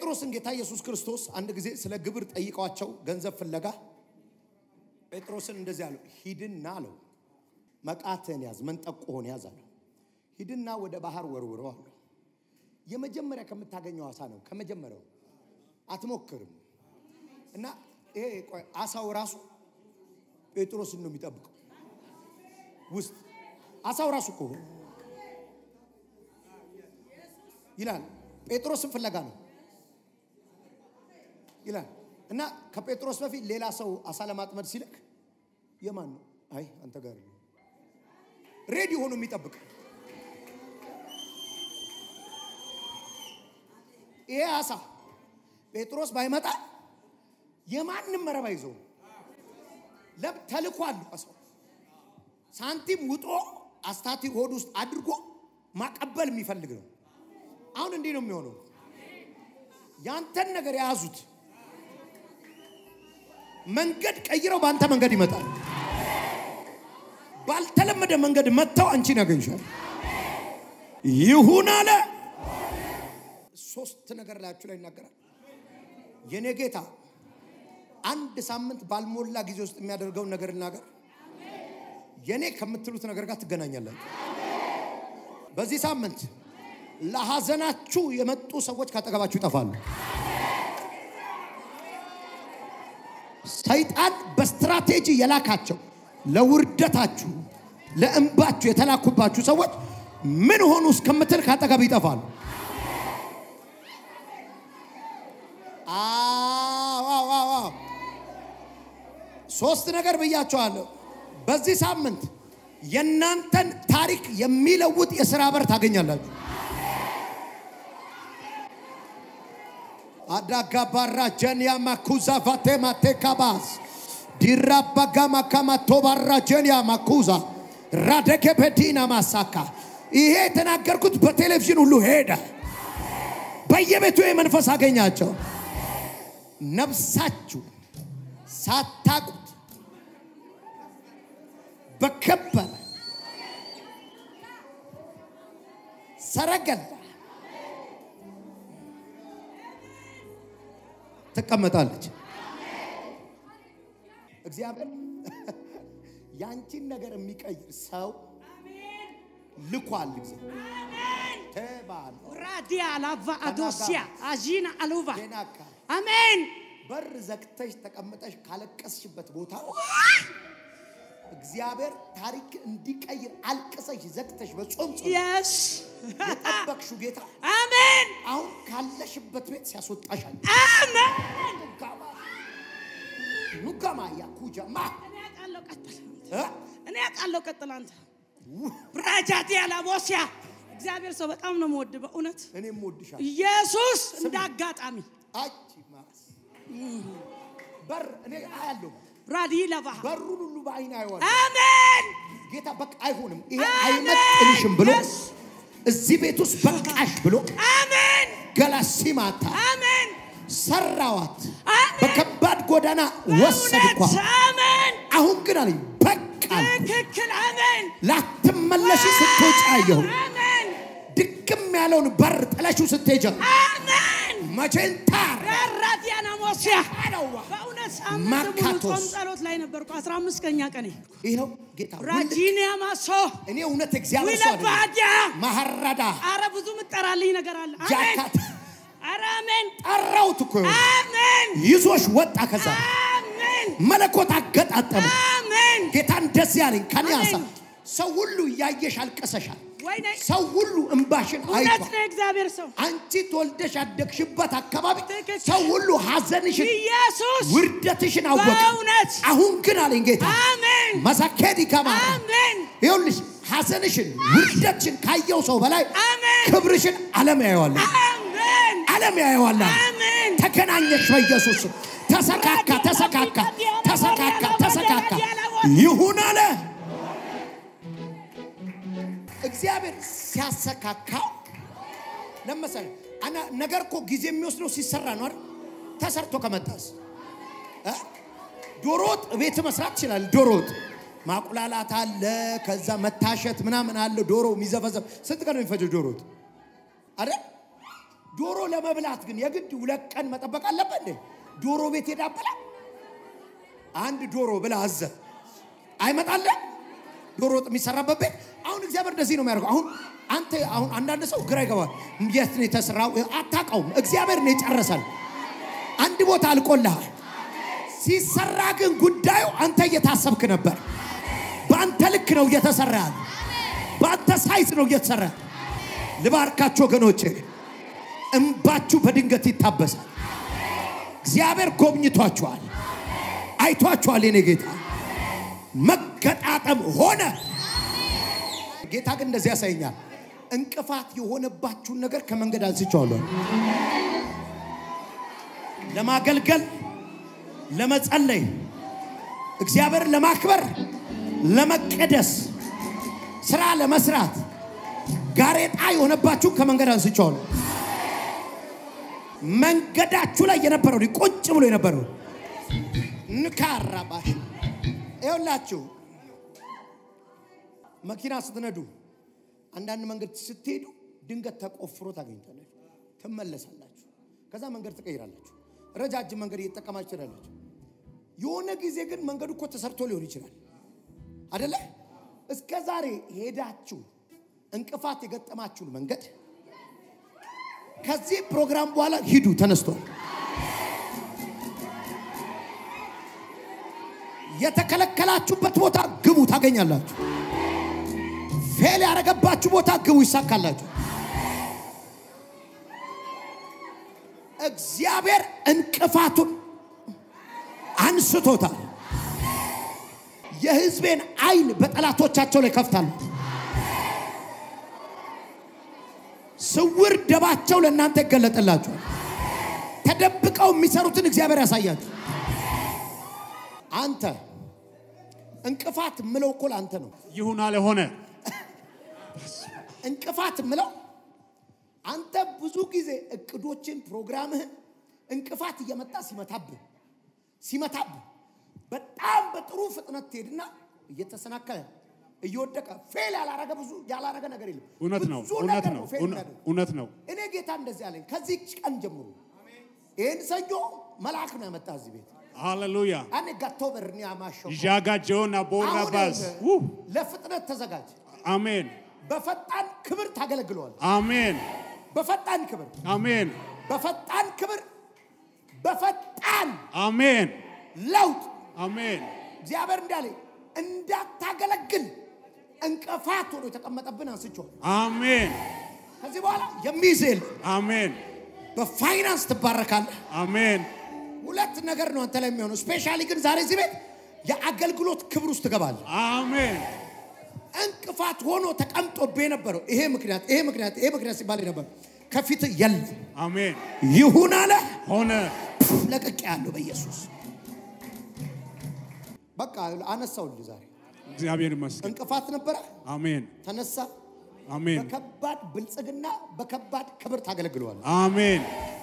ጴጥሮስን ጌታ ኢየሱስ ክርስቶስ አንድ ጊዜ ስለ ግብር ጠይቀዋቸው ገንዘብ ፍለጋ ጴጥሮስን እንደዚህ አለው፣ ሂድና አለው መቃትህን ያዝ፣ መንጠቆህን ያዝ አለው። ሂድና ወደ ባህር ወርውረው አለው። የመጀመሪያ ከምታገኘው አሳ ነው። ከመጀመሪያው አትሞክርም። እና ይሄ ቆይ አሳው ራሱ ጴጥሮስን ነው የሚጠብቀው ውስጥ አሳው ራሱ እኮ ይላል ጴጥሮስን ፍለጋ ነው ይላል። እና ከጴጥሮስ በፊት ሌላ ሰው አሳ ለማጥመድ ሲልክ የማን ነው? አይ አንተ ጋር ነው። ሬዲ ሆኖ የሚጠብቅ ይሄ አሳ ጴጥሮስ ባይመጣ የማንም መረብ አይዘው ለብ ተልኳል። አሳው ሳንቲም ውጦ አስታቲ ሆድ ውስጥ አድርጎ ማቀበል የሚፈልግ ነው። አሁን እንዲህ ነው የሚሆነው። ያንተን ነገር የያዙት መንገድ ቀይረው በአንተ መንገድ ይመጣል። ባልተለመደ መንገድ መጥተው አንቺን ያገኝሻል። ይሁን አለ። ሶስት ነገር ላያችሁ ላይ ይናገራል። የኔ ጌታ አንድ ሳምንት ባልሞላ ጊዜ ውስጥ የሚያደርገውን ነገር እናገር። የኔ ከምትሉት ነገር ጋር ትገናኛላችሁ። በዚህ ሳምንት ለሐዘናችሁ የመጡ ሰዎች ካጠገባችሁ ይጠፋሉ። ሰይጣን በስትራቴጂ የላካቸው ለውርደታችሁ፣ ለእንባችሁ የተላኩባችሁ ሰዎች ምን ሆኑ እስከምትል ካጠገብ ይጠፋሉ። አዎ አዎ አዎ አዎ። ሶስት ነገር ብያቸዋለሁ። በዚህ ሳምንት የእናንተን ታሪክ የሚለውጥ የሥራ በር ታገኛላችሁ። አዳጋባራ ጀንያ ማኩዛ ቫቴ ማቴካባስ ዲራባጋ ማካማ ቶባራ ጀንያ ማኩዛ ራደኬ በዲና ማሳካ ይሄ የተናገርኩት በቴሌቪዥን ሁሉ ሄደ። በየቤቱ የመንፈስ አገኛቸው። ነፍሳችሁ ሳታቁት በከበረ ሰረገላ ትቀመጣለች። እግዚአብሔር ያንቺን ነገር የሚቀይር ሰው ልኳል። ጊዜ ተባለ ራዲያ ላቫ አዶሲያ አጂና አሉቫ ዜናካ አሜን በር ዘግተሽ ተቀምጠሽ ካለቀስሽበት ቦታ እግዚአብሔር ታሪክ እንዲቀይር አልቅሰሽ ዘግተሽ በጾም ጸሎት የስ የጠበቅሽው ጌታ አሜን አሁን ካለሽበት ቤት ሲያስወጣሻል። አሜን ኑጋማ ኑጋማ ያኩጃማ እኔ አውቃለሁ ቀጥል እ? እኔ አውቃለሁ ቀጥል አንተ ራጃዲያ ላቦሲያ እግዚአብሔር ሰው በጣም ነው የምወድ በእውነት እኔም ወድሻል። ኢየሱስ እንደ አጋጣሚ አቺ ማስ በር እኔ አያለሁ። ራዲ ለቫ በሩን ሁሉ በአይን አየዋለሁ። አሜን ጌታ በቃ አይሆንም፣ ይሄ አሜን። አይመጥንሽም ብሎ Yes. እዚህ ቤት ውስጥ በቃሽ ብሎ አሜን ገላሲማታ አሜን ሰራዋት። አሜን በከባድ ጎዳና ወሰድኳት። በእውነት አሜን አሁን ግን አለኝ በቃ ትክክል አሜን ላትመለሺ ስትወጪ አየሁ። አሜን ድክም ያለውን በር ጥለሽው ስትሄጃ አሜን መቼን ታር ራዲያና ሞሲያ አደዋ በእውነት ሳምንት ሙሉ ማካቶስ። ጾም ጸሎት ላይ ነበርኩ። 15 ቀኛ ቀኔ ይኸው ጌታ ሁል- ራጂኒያ ማሶ እኔ እውነት እግዚአብሔር ሰው አይደለም። ዊለባዲያ ማሐራዳ አረ ብዙ ምጠራልኝ ነገር አለ። አሜን ጃካት አረ አሜን ጠራውት እኮ ይኸው። አሜን ይዞሽ ወጣ። ከዛ አሜን መለኮት አገጣጠመ። አሜን ጌታ እንደዚህ ያለኝ ከኔ አሜን። ሀሳብ ሰው ሁሉ እያየሽ አልቀሰሻል። ወይኔ ሰው ሁሉ እንባሽን እውነት አይቷል። ነው እግዚአብሔር ሰው አንቺ ተወልደሽ ያደግሽበት አካባቢ ትክክል። ሰው ሁሉ ሐዘንሽን፣ ኢየሱስ ውርደትሽን አወቀ። በእውነት አሁን ግን አለኝ ጌታ አሜን መሳኬድ ይከማ አሜን ይኸውልሽ ሐዘንሽን፣ ውርደትሽን ካየው ሰው በላይ አሜን ክብርሽን ዓለም ያየዋል። አሜን ዓለም ያየዋል። አሜን ተገናኘሽ በኢየሱስ ስም። ተሰካካ ተሰካካ ተሰካካ ተሰካካ ይሁን አለ እግዚአብሔር ሲያሰካካው ለመሰለ አና ነገር እኮ ጊዜ የሚወስደው ሲሰራ ነው አይደል ተሰርቶ ከመጣስ እ? ዶሮ ወጥ ቤት መስራት ይችላል ዶሮ ወጥ ማቁላላት አለ ከዛ መታሸት ምናምን አለ ዶሮ የሚዘፈዘፍ ስንት ቀን ነው የሚፈጀው ዶሮ ወጥ አይደል ዶሮ ለመብላት ግን የግድ ሁለት ቀን መጠበቅ አለበት እንዴ? ዶሮ ቤት ሄዳ ብላ አንድ ዶሮ ብላ አዘ አይመጣለ ዶሮ ወጥ የሚሰራበት ቤት። አሁን እግዚአብሔር እንደዚህ ነው የሚያደርገው። አሁን አንተ አሁን አንዳንድ ሰው ግራ ይገባል። የት ነው የተሰራው? አታውቀውም። እግዚአብሔር ነው የጨረሰን። አንድ ቦታ አልቆልሃል። ሲሰራ ግን ጉዳዩ አንተ እየታሰብክ ነበር። በአንተ ልክ ነው እየተሰራ ያለ። በአንተ ሳይዝ ነው እየተሰራ ያለ። ልባርካችሁ ወገኖቼ፣ እምባችሁ በድንገት ይታበሳል። እግዚአብሔር ጎብኝቷችኋል፣ አይቷችኋል። የኔ ጌታ መገጣጠም ሆነ። ጌታ ግን እንደዚህ ያሳየኛል። እንቅፋት የሆነባችሁን ነገር ከመንገድ አንስቼዋለሁ። ለማገልገል፣ ለመጸለይ፣ እግዚአብሔርን ለማክበር፣ ለመቀደስ፣ ስራ ለመስራት ጋሬጣ የሆነባችሁ ከመንገድ አንስቼዋለሁ። መንገዳችሁ ላይ የነበረው ቁጭ ብሎ የነበረው ንካራባሽ ይኸውላችሁ መኪና ስትነዱ አንዳንድ መንገድ ስትሄዱ ድንገት ተቆፍሮ ታገኝታላችሁ፣ ትመለሳላችሁ። ከዛ መንገድ ትቀይራላችሁ። ረጃጅም መንገድ እየተጠቀማችሁ ትሄዳላችሁ። የሆነ ጊዜ ግን መንገዱ እኮ ተሰርቶ ሊሆን ይችላል አደለ? እስከ ዛሬ ሄዳችሁ እንቅፋት የገጠማችሁን መንገድ ከዚህ ፕሮግራም በኋላ ሂዱ፣ ተነስቷል። የተከለከላችሁበት ቦታ ግቡ፣ ታገኛላችሁ። ፌል ያደረገባችሁ ቦታ ግቡ፣ ይሳካላችሁ። እግዚአብሔር እንቅፋቱን አንስቶታል። የሕዝቤን ዓይን በጠላቶቻቸው ላይ ከፍታለሁ። ስውር ደባቸው ለእናንተ ይገለጥላችኋል። ተደብቀው የሚሰሩትን እግዚአብሔር ያሳያችሁ። አንተ እንቅፋት ምለው እኮ ለአንተ ነው። ይሁን አለ ሆነ። እንቅፋት ምለው አንተ ብዙ ጊዜ እቅዶችን ፕሮግራምህን እንቅፋት እየመጣ ሲመታብህ ሲመታብህ በጣም በጥሩ ፍጥነት ትሄድና እየተሰናከለ እየወደቀ ፌል ያላረገ ብዙ ያላረገ ነገር የለም። እውነት ነው፣ ብዙ እውነት ነገር ነው፣ ፌል እውነ- የሚያደርግ። እውነት ነው። እኔ ጌታ እንደዚህ አለኝ። ከዚህ ቀን ጀምሮ ይህን ሰኞ መልአክ ነው ያመጣ እዚህ ቤት ሃሌሉያ አኔ ጋቶ በርኒ አማሸው ዣጋጀውና ቦራ አሁን ባዝ ይኸውልህ፣ ለፍጥነት ተዘጋጅ። አሜን በፈጣን ክብር ታገለግለዋል። አሜን በፈጣን ክብር አሜን በፈጣን ክብር በፈጣን አሜን ለውጥ አሜን እግዚአብሔር እንዳለ እንዳታገለግል እንቅፋት ሆኖ የተቀመጠብን አንስቼዋል። አሜን ከዚህ በኋላ የሚይዝል አሜን በፋይናንስ ትባረካለህ። አሜን ሁለት ነገር ነው አንተ ላይ የሚሆነው። ስፔሻሊ ግን ዛሬ እዚህ ቤት የአገልግሎት ክብር ውስጥ ትገባለህ። አሜን እንቅፋት ሆኖ ተቀምጦብህ የነበረው ይሄ ምክንያት ይሄ ምክንያት ይሄ ምክንያት ሲባል ነበር ከፊት የለም አሜን ይሁን አለ ሆነ ለቅቄ ያለው በኢየሱስ በቃ አነሳውልህ። ዛሬ እግዚአብሔር ይመስገን እንቅፋት ነበረ፣ አሜን ተነሳ። አሜን በከባድ ብልጽግና በከባድ ክብር ታገለግለዋል። አሜን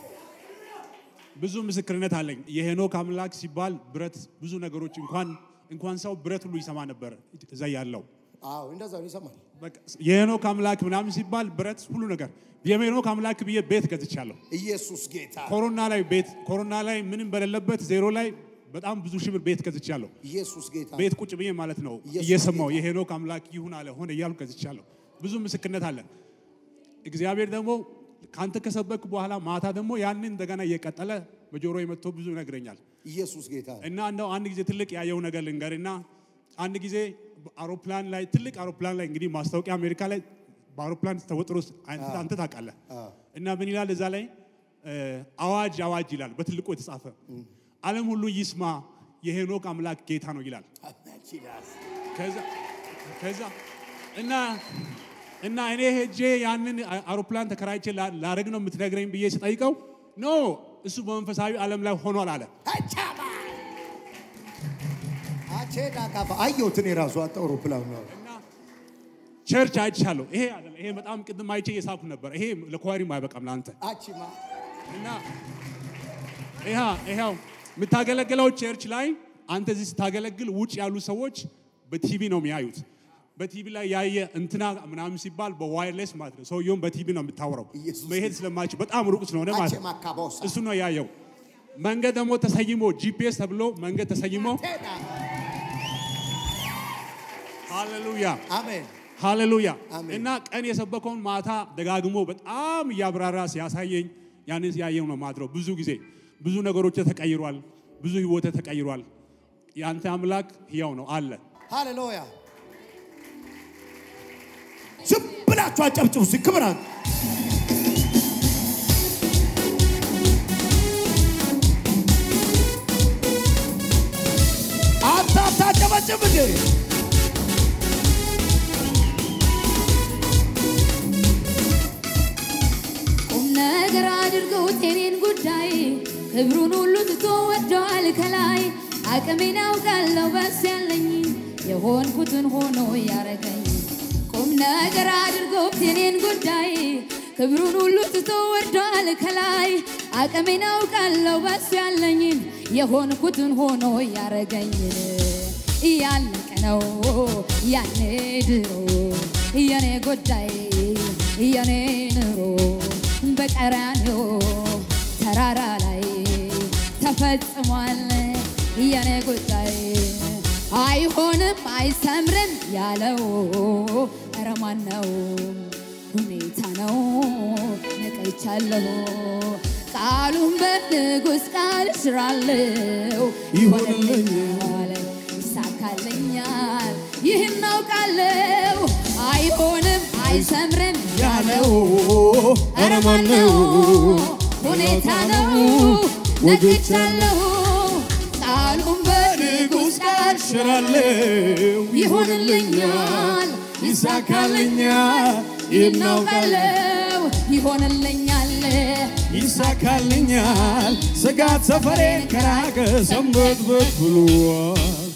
ብዙ ምስክርነት አለኝ። የሄኖክ አምላክ ሲባል ብረት ብዙ ነገሮች እንኳን እንኳን ሰው ብረት ሁሉ ይሰማ ነበር እዛ ያለው አዎ እንደዛ ነው ይሰማል። በቃ የሄኖክ አምላክ ምናምን ሲባል ብረት ሁሉ ነገር የሄኖክ አምላክ ብዬ ቤት ገዝቻለሁ። ኢየሱስ ጌታ፣ ኮሮና ላይ ቤት ኮሮና ላይ ምንም በሌለበት ዜሮ ላይ በጣም ብዙ ሺህ ብር ቤት ገዝቻለሁ። ኢየሱስ ጌታ። ቤት ቁጭ ብዬ ማለት ነው ኢየሱስ እየሰማው የሄኖክ አምላክ ይሁን አለ ሆነ እያልኩ ገዝቻለሁ። ብዙ ምስክርነት አለ። እግዚአብሔር ደግሞ ካንተ ከሰበክ በኋላ ማታ ደግሞ ያንን እንደገና እየቀጠለ በጆሮ የመጥቶ ብዙ ይነግረኛል። ኢየሱስ ጌታ። እና እንደው አንድ ጊዜ ትልቅ ያየው ነገር ልንገርና አንድ ጊዜ አውሮፕላን ላይ ትልቅ አውሮፕላን ላይ እንግዲህ ማስታወቂያ አሜሪካ ላይ በአውሮፕላን ተወጥሮ አንተ አንተ ታውቃለህ። እና ምን ይላል እዛ ላይ እ፣ አዋጅ አዋጅ ይላል በትልቁ የተጻፈ ዓለም ሁሉ ይስማ የሄኖክ አምላክ ጌታ ነው ይላል። ከዛ ከዛ እና እና እኔ ሄጄ ያንን አውሮፕላን ተከራይቼ ላ- ላረግ ነው የምትነግረኝ ብዬ ስጠይቀው ኖ እሱ በመንፈሳዊ ዓለም ላይ ሆኗል አለ። አቻባ አቼዳ ካፋ አየሁት እኔ ራሱ አጣ አውሮፕላን ነው። እና ቸርች አይቻለሁ። ይሄ አይደለም ይሄ በጣም ቅድም አይቼ እየሳኩ ነበር። ይሄ ለኳሪም አይበቃም ለአንተ አቺማ እና ይሃ ይኸው የምታገለግለው ቸርች ላይ አንተ እዚህ ስታገለግል ውጭ ያሉ ሰዎች በቲቪ ነው የሚያዩት። በቲቪ ላይ ያየ እንትና ምናምን ሲባል በዋይርሌስ ማለት ነው። ሰውየውን በቲቪ ነው የምታወራው ኢየሱስ መሄድ ስለማይችል በጣም ሩቅ ስለሆነ ማለት አቼ ነው። ማካቦሳ እሱ ነው ያየው። መንገድ ደግሞ ተሰይሞ ጂፒኤስ ተብሎ መንገድ ተሰይሞ ሃሌሉያ አሜን ሃሌሉያ አሜን። እና ቀን የሰበከውን ማታ ደጋግሞ በጣም እያብራራ ሲያሳየኝ ያንን ሲያየው ነው ማድረው። ብዙ ጊዜ ብዙ ነገሮች ተቀይሯል። ብዙ ህይወት ተቀይሯል። የአንተ አምላክ ሕያው ነው አለ። ሃሌሉያ ዝም ብላችሁ አጨብጭቡ እስኪ ክብራት አንተ አታጨበጭብ እንዴ ቁም ነገር አድርገውት የኔን ጉዳይ ክብሩን ሁሉ ትቶ ወደዋል ከላይ አቅሜን አውቃለሁ በስ ያለኝ የሆንኩትን ሆኖ ያረገኝ ቁም ነገር አድርገውት የኔን ጉዳይ ክብሩን ሁሉ ትቶ ወደዋል ከላይ አቅሜን አውቃለሁ በስ ያለኝን የሆንኩትን ሆኖ ያረገኝን እያለቀ ነው ያኔ ድሮ የኔ ጉዳይ የኔ ኑሮ በቀራንዮ ተራራ ላይ ተፈጽሟል የኔ ጉዳይ አይሆንም አይሰምርም ያለው ኧረ ማን ነው ሁኔታ ነው ነቀይቻለሁ ቃሉን በንጉሥ ቃል ስራለው ይሆንልኛል ይሳካልኛል ይህን አውቃለሁ አይሆንም አይሰምርም ያለው ኧረ ማን ነው ሁኔታ ነው ነግቻለሁ ቃሉን በንጉሥ ቃል ሽራለው ይሆንልኛል ይሳካልኛል ይናውቃለው ይሆንልኛል ይሳካልኛል ስጋት ሰፈሬን ከራቀ ሰንበትበት ብሏል